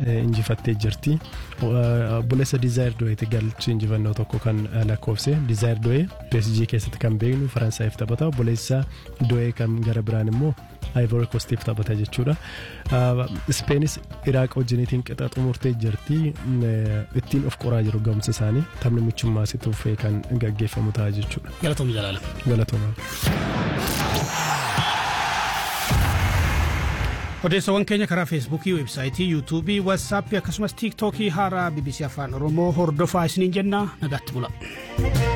injifattee jirti. Buleessa Dizaayir Do'eeti galchi injifannoo tokko kan lakkoofse. Dizaayir Do'ee PSG keessatti kan beeknu Faransaayif taphata. Buleessa Do'ee kan gara biraan immoo Ivory Coastiif taphata jechuudha. Speenis Iraaq wajjiniitiin qixa xumurtee jirti. Ittiin of qoraa jiru ga'umsa isaanii taphni michummaa si tuufee kan gaggeeffamu ta'a jechuudha. Galatoom jalaala. Galatooma. odeessawwan keenya karaa feesbuukii weebsaayitii yuutuubii watsaappii akkasumas tiiktookii haaraa bbc afaan oromoo hordofaa isiniin jenna nagaatti bula.